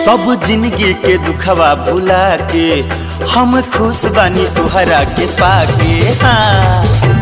सब जिंदगी के दुखवा भुला के हम खुश बानी तुहरा के पाके हाँ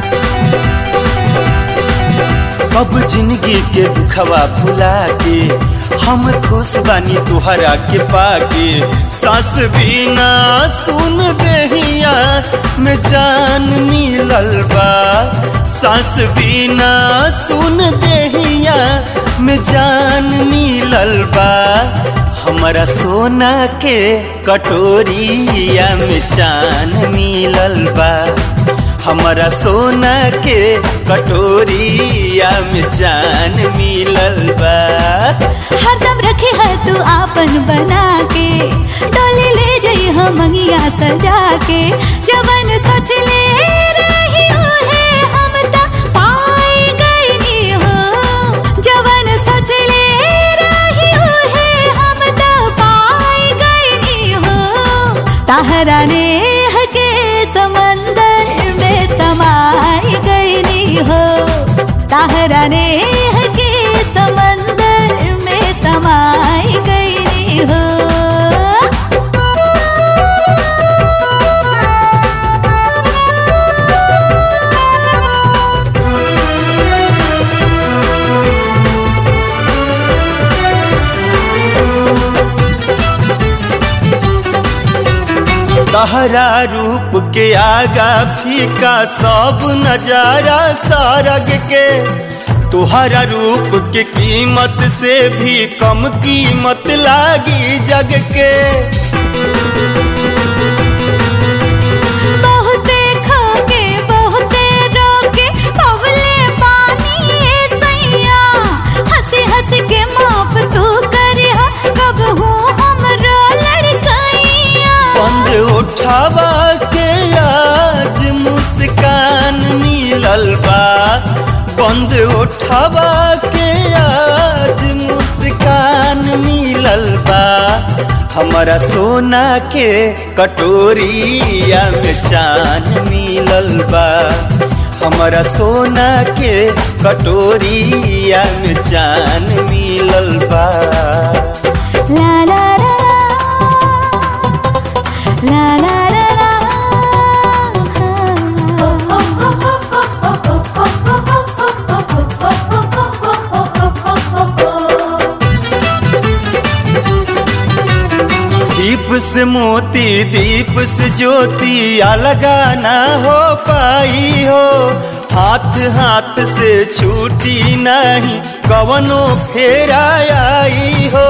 सब जिंदगी के दुखवा भुला के हम खुश बानी तुहरा के पाके सास बिना सुन दहिया में जान मिलल बा सास बिना सुन दहिया में जान मिलल बा हमारा सोना के कटोरिया में चान मिलल बा हमारा सोना के कटोरिया में जान मिलल बा हरदम रखे है तू आपन बना के डोली ले जई हम मंगिया सजा के जवन सोच ले रही है हम त पाई गई हो जवन सोच ले रही है हम त पाई गई हो ताहरा ने के समंदर में समाई गई हो ताहरा ने के समंदर में समाई गई हो तहरा रूप के आगा फीका सब नजारा सारग के तुहरा रूप के कीमत से भी कम कीमत लागी जग के बहुते खाके बहुते रोके पवले पानी ए सैया हंसी हंसी के माफ तू करिया कब हूँ हमरो लड़कैया बंद उठावा के आज मुस्कान मिलल बा बंद उठावा के आज मुस्कान मिलल बा हमारा सोना के कटोरिया में चान मिलल बा हमारा सोना के कटोरिया में चान मिलल बा ला ला ला ला ला ला दीप से मोती दीप से ज्योति अलगा ना हो पाई हो हाथ हाथ से छूटी नहीं कवनो फेरा आई हो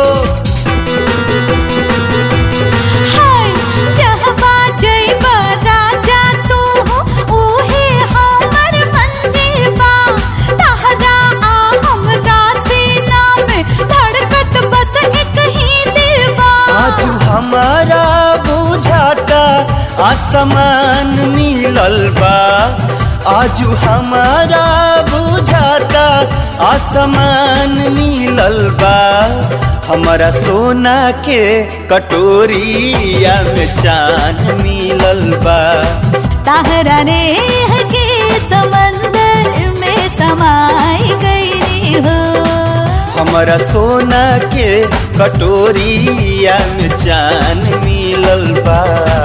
हाय जहबा जइबा राजा तू हो ओहे हमर मंजीबा तहरा आ हमरा सीना में धड़कत बस एक ही दिलबा आज हमारा बुझाता आसमान मिलल बा आज हमारा बुझाता आसमान मिलल बा हमारा सोना के कटोरिया में चान मिलल बा तहरा ने के समंदर में समाई गई हो हमारा सोना के कटोरिया में चान मिलल बा